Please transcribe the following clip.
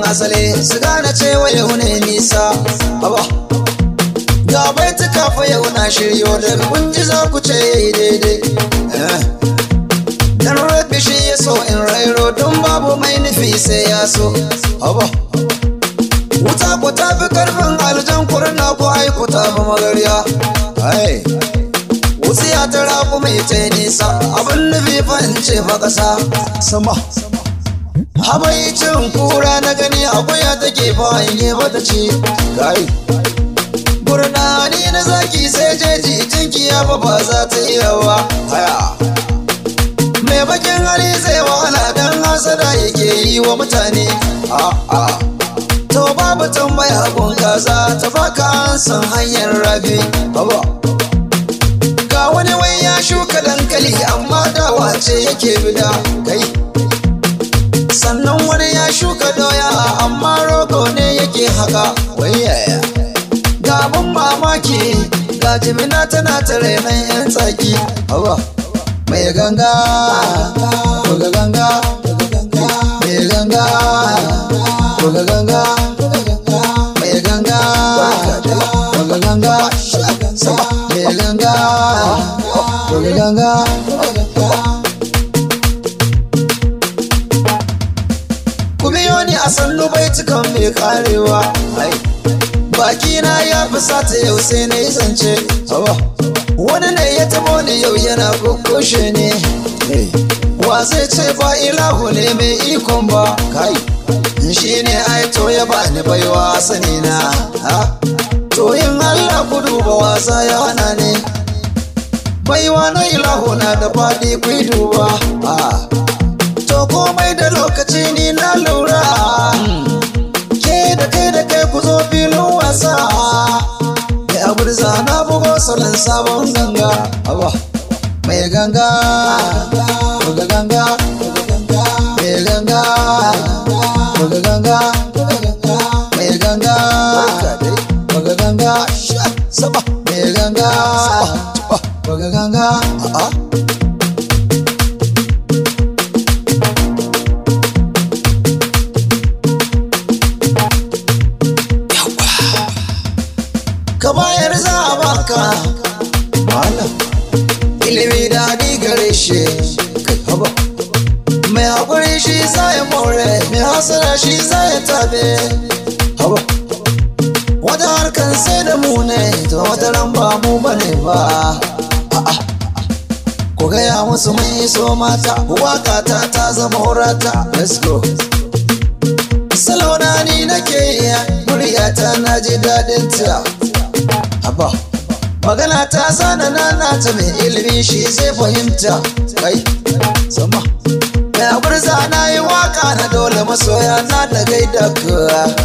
asali su gane cewa yau ne nisa haba ga bai ta kafa yau na shiryo daga kunji za ku ce yayi daidai Eh. dan rabi shi ya so in rairo don babu mai nufi sai ya so haba wuta ku ta fi karfin aljan kurna ku aiku ta fi magarya ai wutsiya ta rafu mai ta nisa abin nufi fa in ce fa ƙasa sama habaicin kura na gani akuya take fa in yi bata ce kai gurnani na zaki sai jeji jinki ya fa ba za ta iya ba haya mai bakin hali zai wahala dan hasada yake yi wa mutane a'a to babu tambaya gun kaza ta baka an san hanyar rafi haba ga wani wai ya shuka dankali amma dawa ce yake bida kai sannan wani ya shuka doya amma rogo ne yake haka wai yaya ga abun mamaki ga jimina tana ta renon yan tsaki haba mai ganga buga ganga mai ganga buga ganga mai ganga buga ganga sama mai ganga buga ganga ku biyo ni a sannu baitukan mai karewa ai bakina ya fi sata yau sai na yi zance hawa wani ne ya tabo ni yau yana kukushe ne wa zai ce ba ilahu ne mai ikon ba kai shi ne ai to ya ba ni baiwa sani na ha to yin allah ku duba wasa ya hana ne baiwa na ilahu na da faɗi ku duba ha to komai da lokaci ni na lura ke da kai da kai ku zo filin wasa ya burza na bugo salon sabon ganga awa mai ganga buga ganga mai ganga buga ganga mai ganga buga ganga sama mai ganga buga ganga a'a ka bayar za a baka malam ilimi daɗi gare shi kai haba mai haƙuri shi za ya more mai hasara shi za ya tabe haba wata harkar sai da mu ne ta wata ran ba mu bane ba a'a ku gaya musu mun yi so mata waka ta ta zama horata let's go salona ni nake iya muryata na ji daɗin ta haba magana ta sana nana ta mai ilimi shi zai fahimta kai sama mai aburza na yi waka na dole masoya na da gaida ka